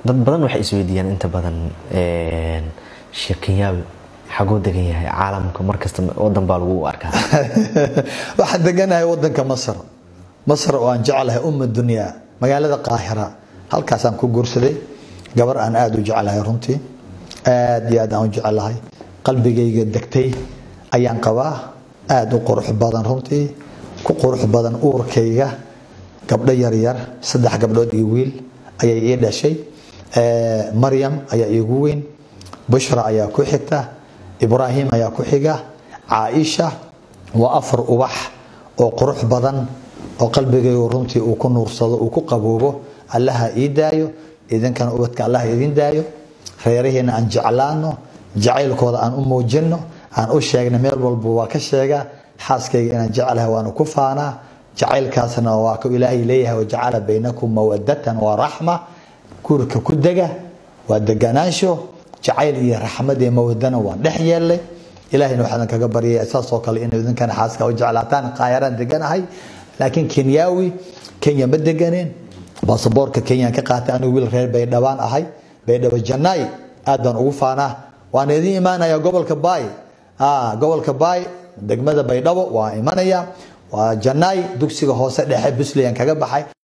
dad badan waxay isweydiiyaan inta badan sheekh kenyaawi xaguu degan yahay caalamka markasta wadan baa lagu arkaa waxaan deganahay wadanka masr masr oo aan jeclahay umma dunyaa magaalada qaahira halkaasaan ku guursaday gabar aan aada u jeclahay runtii aad iyo aad aan u jeclahay qalbigayga degtay ayaan qabaa aada u qurux badan runtii ku qurux badan uurkayga gabdho yaryar saddex gabdhood iyo wiil ayay ii dhashay maryam ayaa iigu weyn bushra ayaa ku xigta ibraahim ayaa ku xiga caaisha waa afar ubax oo qurux badan oo qalbigaygu runtii uu ku nuursado uu ku qaboobo allaha ii daayo idinkana ubadka allah idin daayo reeraheena aan jeclaano jacaylkooda aan u muujino aan u sheegna meel walba waa ka sheega xaaskayga inaan jeclahay waana ku faanaa jacaylkaasna waa ku ilaahay leeyahay wajacala baynakum mawadatan wa raxma guurka ku dega waa deganaansho jacayl iyo raxmad iyo mawadana waan dhex yeelay ilahayna waxaan kaga baryaya saasoo kale inuu idinkana xaaska u jeclaataan qaayaraan deganahay laakiin kenyaawi kenya ma deganeen baasaboorka kenyaan ka qaatay anigu wiil reer baydhabaan ahay baydhabo janaay aad baan ugu faanaa waan idin imaanaya gobolka baay gobolka baay degmada baydhabo waan imanaya waa janaay dugsiga hoose dhexe buntland kaga baxay